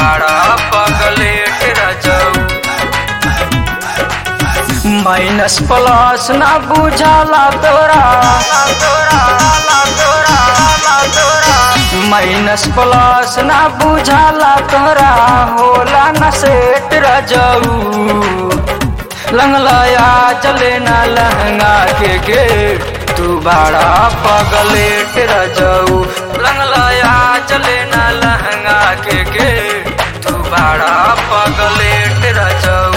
बाड़ा पगलेट रजऊ माइनस प्लस ना बुझाला तोरा माइनस प्लस ना बुझाला तोरा होला न सेट रजऊ लंगलाया चले ना लहंगा के गे तू बाड़ा पगलेट रजऊ लंगलाया चले ना लहंगा के गे तू बाड़ा पगलेट रजऊ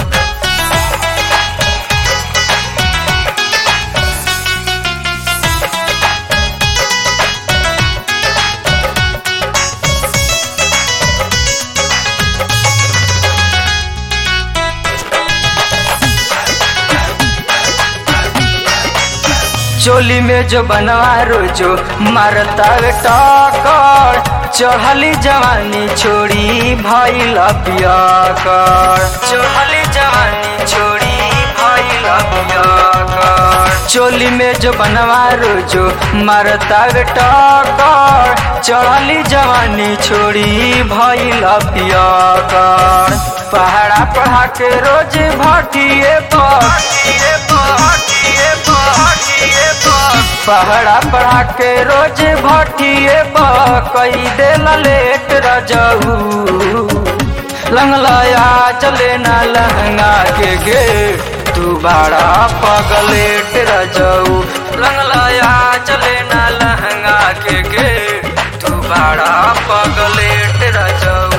चोली में जो बनवा रोजो मारता वे टकर चढ़ली जवानी छोड़ी भइल पियकर चढ़ली जवानी छोड़ी भइल पियकर चोली में जो बनवा रोजो मारता वे टकर चढ़ली जवानी छोड़ी भइल पियकर पहाड़ा पढ़ा के रोज भटिए भटिए भटिए भटिए पहाड़ा पढ़ा के रोज भटिए कई दे लेट रजऊ लंगलाया चले ना लहंगा के गे तू बाड़ा पगलेट रजऊ लंगलाया चले ना लहंगा के गे तू बाड़ा पगलेट रजऊ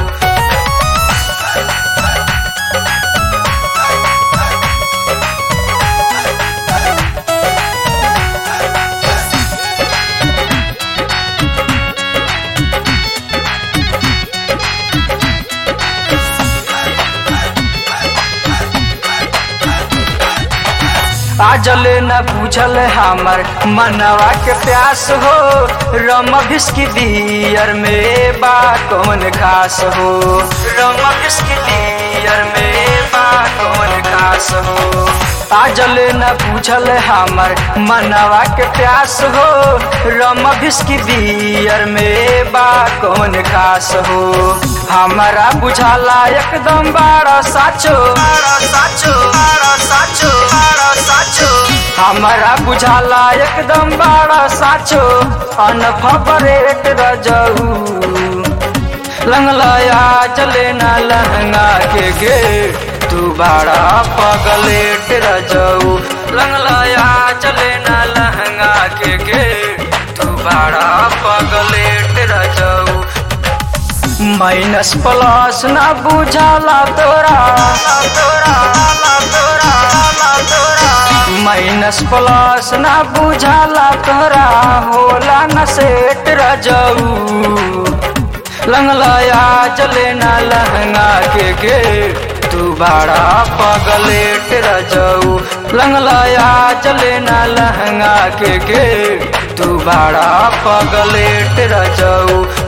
आजल न पूछल हमर मनवा के प्यास हो रम भिस्की दियर में बा कौन खास हो रम भिस्की दियर में बा कौन खास हो आजल न पूछल हमर मनवा के प्यास हो रम भिस्की दियर में बा कौन खास हो हमारा बुझाला एकदम बारा साचो बारा साचो बारा साचो बारा साचो हमारा बुझाला एकदम बारा साचो अनफबरेट रजऊ लंगलाया चले ना लहंगा के गे तू बाड़ा पगलेट रजऊ लंगलाया चले ना लहंगा के गे तू बाड़ा पगलेट रजऊ माइनस प्लस ना बुझाला तोरा तोरा तोरा तोरा माइनस प्लस ना बुझाला तोरा होला न सेट रजऊ लंगलाया चले ना लहंगा के गे तू बाड़ा पगलेट रजऊ लंगलाया चले ना लहंगा के गे तू बाड़ा पगलेट रजऊ